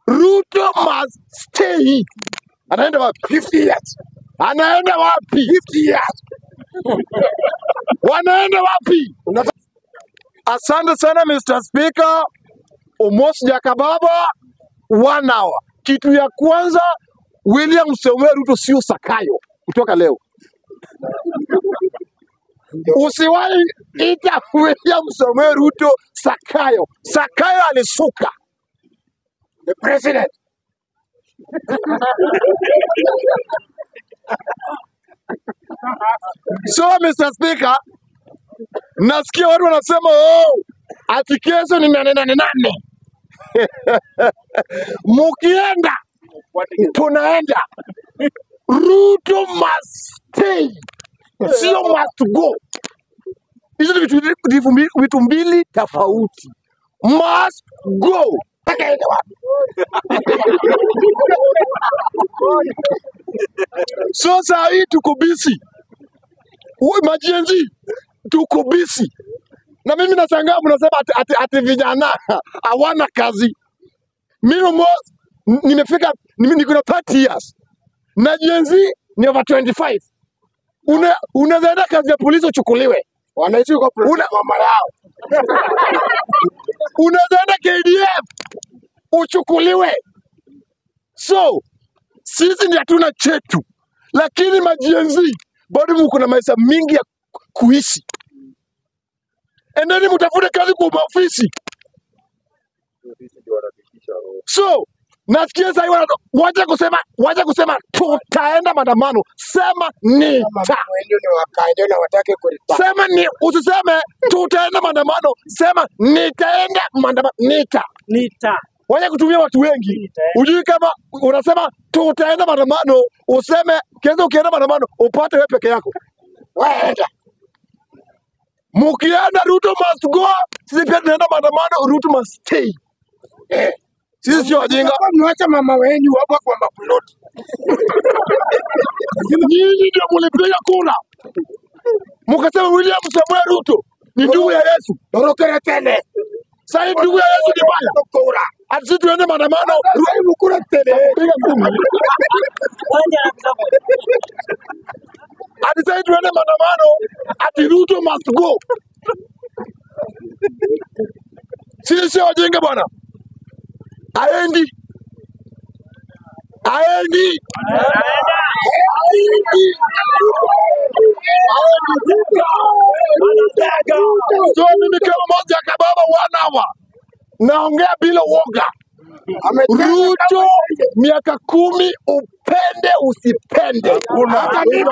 Ruto must stay. Anaenda wapi? 50 years. Anaenda wapi? 50 years. Wanaenda wapi? Unataka Asante sana Mr. Speaker. Omos Jakababa, one hour. Kitu ya kwanza, William Samoei Ruto sio Sakayo kutoka leo. Usiwahi ita William Samoei Ruto Sakayo. Sakayo alisuka. the president. So Mr. Speaker, nasikia watu wanasema oh, ati kesho ni nane nane nane. Mukienda tunaenda. Ruto must stay, sio must go. Hizo ni vitu vitu mbili vitu mbili tofauti. Must go. Akaenda wapi? So saa hii tuko busy, Uwe majenzi tuko busy, na mimi nashangaa mnasema ati, ati, ati vijana hawana kazi. Mimi mos nimefika nime- niko na 30 years na jenzi ni over 25. Una unaweza enda kazi ya polisi uchukuliwe, Wanaishi kwa president una mama yao. unaweza enda KDF uchukuliwe. So sisi ni hatuna chetu, lakini majenzi bado mko na maisha mingi ya ku- kuishi. Endeni mtafute kazi kwa maofisi. So nasikia sasa wana wacha kusema wacha kusema tutaenda maandamano, sema Kama nita. wengi ni wakaenda na watake kulipa. Sema ni usiseme tutaenda maandamano, sema nitaenda maandamano, nita. Nita. Wacha kutumia watu wengi. Nitaenda. Ujui kama unasema tutaenda maandamano, useme kesho ukienda maandamano upate wewe peke yako. Waenda. Mukienda Ruto must go, sisi pia tunaenda maandamano, Ruto must stay. Eh. Sisi sio wajinga. Mtakuwa mnawacha mama wenyu wako kwa maploti. Nyinyi ndio mulipiga kura, mukasema William Samoei Ruto ni ndugu ya Yesu. Torokere tene. Sasa hii ndugu ya Yesu ni baya, Kura. ati sisi tuende maandamano, Sasa hivi kura tene. piga ngumi. Moja na msamo. Ati sasa hii tuende maandamano, ati Ruto must go. Sisi sio wajinga bwana, aendi aendi aendi So mimi kama moja kababa one hour naongea bila woga. Amejenga Ruto miaka kumi, upende usipende. Hata mimi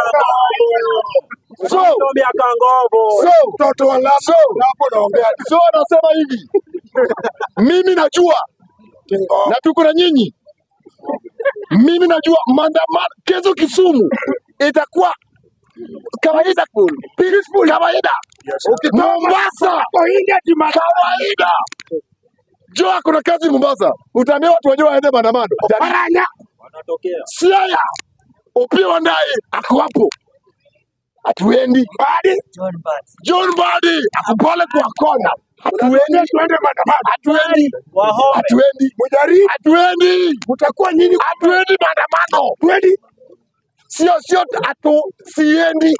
So, miaka ngovo. so, mtoto wa lapo so, lapo naongea so nasema hivi, mimi najua kingo. na tuko na nyinyi, mimi najua maandamano kesho Kisumu itakuwa kawaida, peaceful kawaida. Mombasa Kwa India timata. kawaida. Joa kuna kazi Mombasa, utaambia watu wajua waende maandamano. Paranya. Wanatokea. Siaya Opiyo Wandayi ako hapo, hatuendi. Mbadi. John Bat. John Mbadi ako pale kwa kona, Unatuambia hatuendi, tuende maandamano. hatuendi, Wahome. hatuendi, Mujaribu. hatuendi, Mtakuwa nyinyi hatuendi maandamano. kweli. Sio sio, hatu siendi.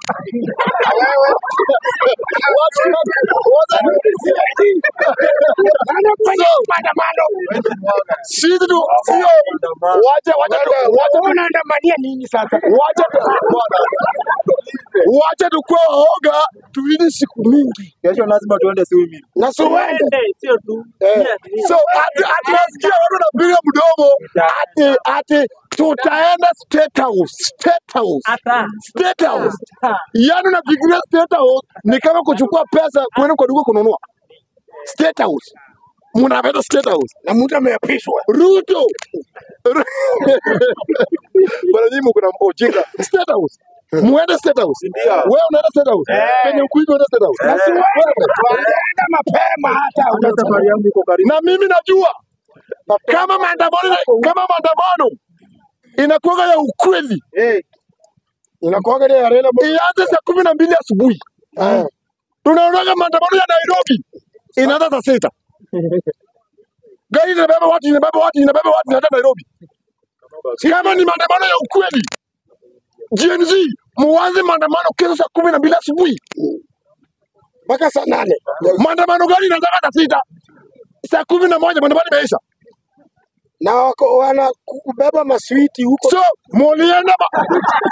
Nani kwenye maandamano? Sisi tu sio, wacha wacha tu wacha tu Unaandamania nini sasa? wacha tu bwana, wacha tu kwa waoga, tuini siku mingi. Kesho lazima tuende swimming. Na suwende. Tuende, sio tu. Eh. Yeah, So ati ati nasikia watu wanapiga mdomo ati ati tutaenda State House, State House, Ata. State House. Ata. Yaani unafikiria State House ni kama kuchukua pesa kwenda kwa duka kununua. State House. Mnapenda State House. Na mtu ameapishwa. Ruto. Ru- Bwana nyinyi mko na ujinga. State House. Muende State House. Ndio. Wewe unaenda State House. Eh. Penye ukuivi unaenda State House. Eh. Wewe. Wanaenda mapema hata Hata unasema. safari yangu iko karibu. na mimi najua kama maandamano kama maandamano inakuwa ya ukweli Eh. Inakuwaga ile ya Raila Mo- ianze saa kumi na mbili asubuhi. Eh. Tunaonaga maandamano ya Nairobi inaanza saa sita. gari inabeba watu, inabeba watu, inabeba watu, inaenda Nairobi. Kama ni maandamano ya ukweli, Gen Z muanze maandamano kesho saa kumi na mbili asubuhi. mpaka saa nane Maandamano gani inaanza saa sita? Saa kumi na moja maandamano imeisha. na wako wana kubeba maswiti huko. So mulienda ma...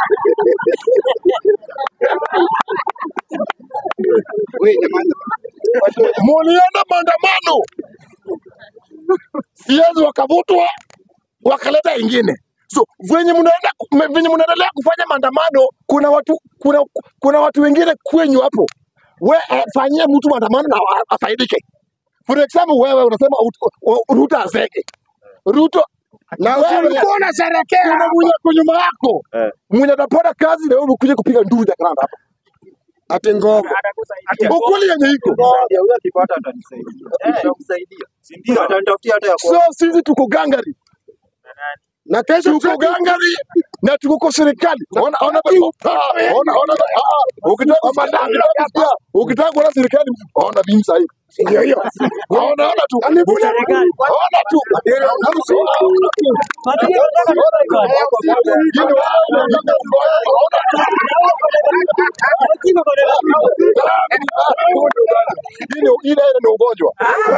mulienda maandamano, siezi wakavutwa wakaleta ingine. So venye mnaenda me- venye mnaendelea kufanya maandamano, kuna watu kuna, kuna watu wengine kwenyu hapo, we eh, fanyie mtu maandamano na a- afaidike. For example, wewe unasema ut- u- Ruto azeke Ruto Na wewe ulikuwa unasherekea kuna mwenye kwa nyuma yako Eh. mwenye atapata kazi na wewe ukuje kupiga nduru za karanda hapa. ati ngogo. Ukweli yenye iko. Nitamsaidia, huyo akipata atanisaidia. Nitamsaidia. Si ndio? Atanitafutia hata ya So kwanza. sisi tuko gangari, Na kesho tuko gangari na tuko kwa serikali. Ona ona ah, ona ona ah, ukitaka ukitaka kusikia, ukitaka kuona serikali ona bimu sahi. ndio hiyo. Ona ona tu. Yaani kuna- Ona tu. Ona tu. Lakini wao ona tu. Ile ile ni ugonjwa.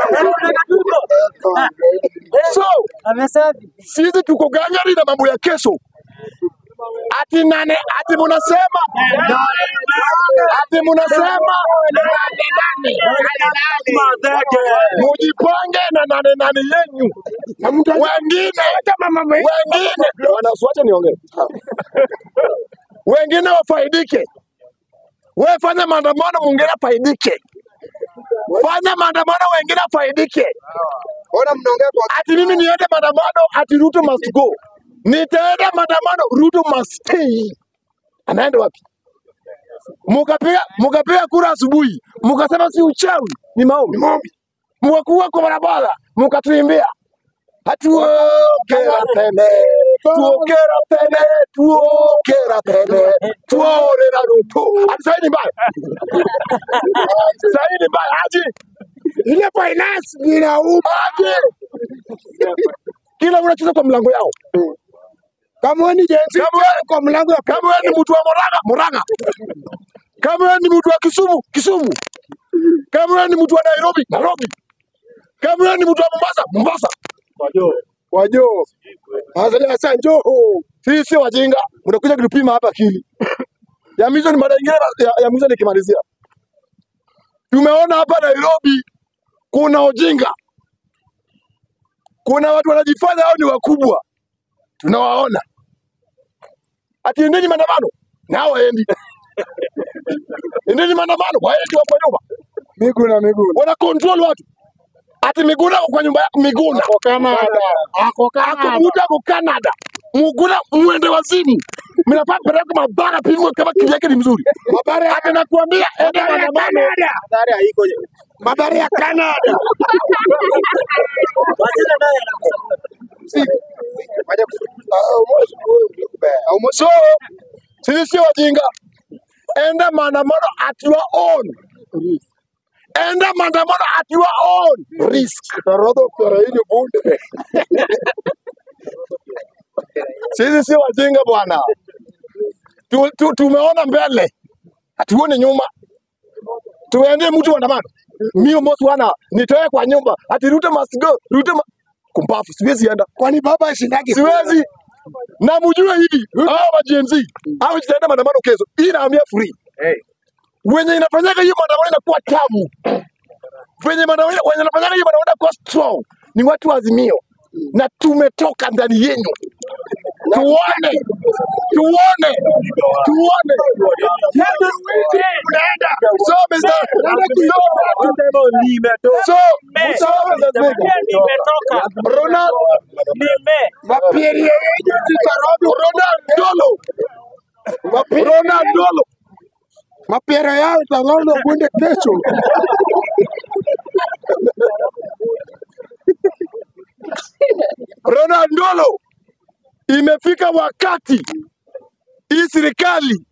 So sisi tuko gangari na mambo ya kesho. Ati nane, ati munasema ati munasema mujipange na nane nane yenyu, Na mtu wengine hata mama mwe- wengine wanasuacha niongee, wengine wafaidike. Wewe fanya maandamano, mwingine afaidike. Fanya maandamano, wengine afaidike. Ona mnaongea kwa ati mimi niende maandamano, ati Ruto must go. Nitaenda maandamano, Ruto must stay. Anaenda wapi? Mukapiga mukapiga kura asubuhi, mukasema si uchawi, ni maombi. Mkakuwa kwa barabara, mukatuimbia hatuokera tene tuokera tene tuokera tene tuorera Ruto. Ati sahi ni mbaya, sahi ni mbaya aje ile finance inauma. aje, kila unacheza kwa mlango yao. Kama wewe ni jenzi Kama wewe- kwa mlango ya kama wewe ni mtu wa Murang'a, Murang'a. Kama wewe ni mtu wa Kisumu, Kisumu. Kama wewe ni mtu wa Nairobi, Nairobi. Kama wewe ni mtu wa Mombasa, Mombasa. wajo. Azali sasa njoo. Sisi sio wajinga, mnakuja kutupima hapa akili. Ya mwisho ni mada nyingine ya, ya mwisho nikimalizia. Tumeona hapa Nairobi kuna ujinga. Kuna watu wanajifanya hao ni wakubwa. Tunawaona. Ati endeni maandamano. Nao waendi. Endeni maandamano, waendi wa kwa nyumba. Miguu na miguu. wana control watu. Ati Miguna ako kwa nyumba yako Miguna. Ako Canada. Ako Canada. Akukuta ako Canada. Muguna mwende wazimu. Mnafaa peleka mabara pimwe kama kili yake ni mzuri. Mabara ya Ati nakuambia ende Mabara ya maandamano. Canada. Madhara haiko. Mabara ya Canada. Wachana naye anakusumbua. Waje kusumbua. So sisi sio wajinga. Enda maandamano at your own. Enda maandamano at your own risk. Tarodho pera hili bunde. Sisi sio wajinga bwana. Tu, tu, tumeona mbele, hatuone nyuma. Tuendee mtu maandamano. Mimi mosi wana nitoe kwa nyumba ati Ruto must go. Ruto ma... kumbafu, siwezi enda, Kwani baba ashindaki? siwezi na mjue hivi hao wa Gen Z hao tutaenda maandamano kesho, hii naambia free. Wenye inafanyaga hiyo maandamano inakuwa tamu, wenye maandamano wenye inafanyaga hiyo maandamano inakuwa strong ni watu wa Azimio, na tumetoka ndani yenu tuone tuone tuone Unaenda. so Mr. so so so Mr. Ronald Mapieri yenyu zitarodo. Ronaldolo Ronaldolo Mapiero yao itarodo bunde kesho. Ronaldolo imefika wakati hii serikali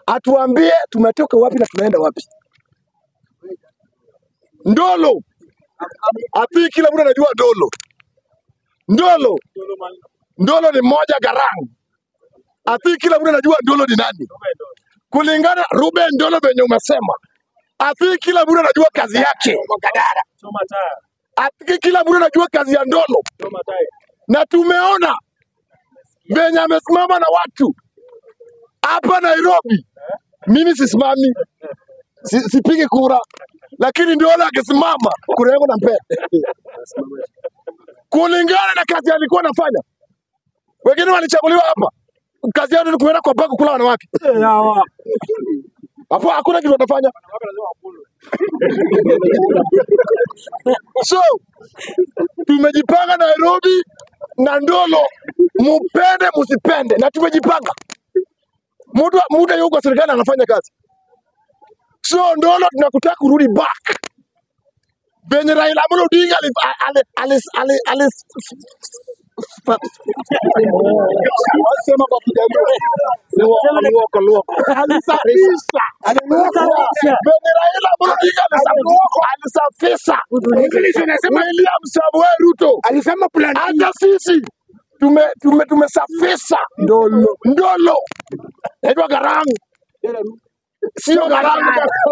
atuambie tumetoka wapi na tunaenda wapi. Ndolo ati kila mtu anajua Ndolo. Ndolo, Ndolo ni mmoja Garang. Ati kila mtu anajua Ndolo ni nani, kulingana Ruben Ndolo venye umesema. Ati kila mtu anajua kazi yake, Choma taya. ati kila mtu anajua kazi ya Ndolo, Choma taya. na tumeona venye amesimama na watu hapa Nairobi. Mimi sisimami, si, sipigi kura, lakini Ndolo akisimama kura yangu nampea kulingana na kazi alikuwa anafanya. Wengine walichaguliwa hapa, kazi yao ni kuenda kwa bako kula wanawake, hapo hakuna kitu wanafanya. So tumejipanga Nairobi na Ndolo, mupende musipende, na tumejipanga. Mtu mtu yuko kwa serikali anafanya kazi, so Ndolo tunakutaka kurudi back venye Raila Amolo Odinga ali- ali- ali- ali- ali- sema kwa Kijaluo. Luoko, luoko. Alisafisha. Venye Raila Amolo Odinga alisafisha- alisafisha William Samoei Ruto alisema plan B. hata sisi tume tume tumesafisha ndolo ndolo naitwa Garangu sio Garangu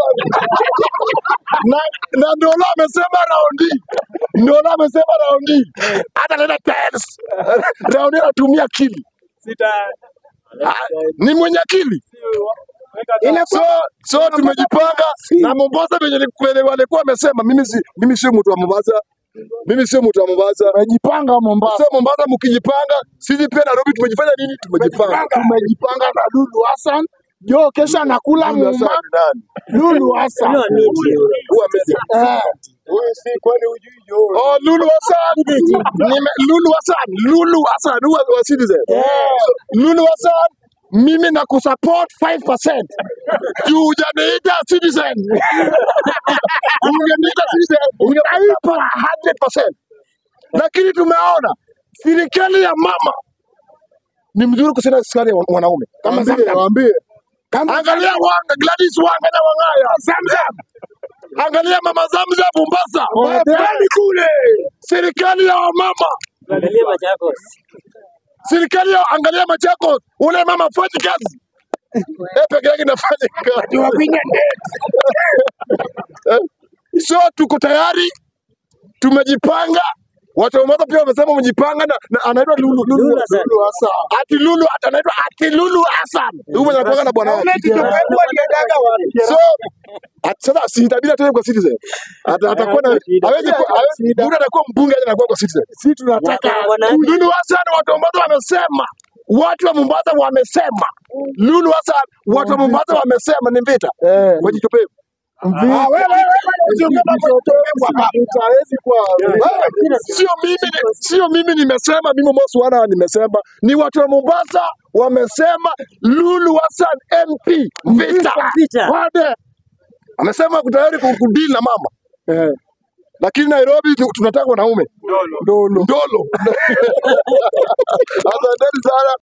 na, na ndolo amesema raundi ndolo amesema raundi hata leta tiles raundi anatumia akili Sita. Ah, ni mwenye akili Weka so so tumejipanga na Mombasa venye ni- venye walikuwa wamesema mimi si mimi sio mtu wa Mombasa mimi sio mtu wa Mombasa Tumejipanga Mombasa. Sasa Mombasa mkijipanga, sisi pia Nairobi tumejifanya nini? Tumejipanga. Tumejipanga na Lulu Hassan. Jo, kesho anakula Lulu Hassan muma. ni nani? Lulu Hassan. Huyu ameza. Eh, Oh, Lulu Hassan. Nime Lulu Hassan. Lulu Hassan huwa wa Citizen. Lulu Hassan mimi na kusupport 5% juu hujaniita Citizen. Ungeniita Citizen ungenipa 100%. Lakini tumeona serikali ya mama ni mzuri kushinda serikali ya wanaume. Kama Waambie, Zamzam. waambie. Kama Angalia Wanga, Gladys Wanga na Wangaya. Zamzam. Angalia mama Zamzam Mombasa. Wapelekeni kule. Serikali ya wamama. Angalia Machakos. Serikali ya angalia Machakos. Ule mama fanyi kazi. Eh, peke yake nafanya kazi. Tuwapige Eh, So tuko tayari. Tumejipanga. Watu wa Mombasa pia wamesema wamejipanga na, na anaitwa Lulu Lulu Lulu Hassan. Lulu Hassan. Ati Lulu ati anaitwa ati Lulu Hassan. Huyu mwenye anakuwa na bwana wake. So at- sasa sitabidi tena kwa Citizen. Ata- Atakuwa na hawezi kuwa- hawezi- Lulu atakuwa mbunge aje anakuwa kwa Citizen. Si tunataka Lulu Hassan watu wa Mombasa wamesema. Watu wa Mombasa wamesema. Lulu Hassan watu wa Mombasa wamesema ni vita. eh, Wajitopee. Ah, wewe, wewe, wewe, sio kama Hawezi kuwa sio mimi ni- sio mimi nimesema, mimi Mosi wana nimesema, ni watu wa Mombasa wamesema Lulu Hassan MP vita Vita. wade amesema ako tayari ku- kudili na mama Eh, lakini Nairobi tu- tunataka wanaume Ndolo. ndolo ndolo. Asanteni sana.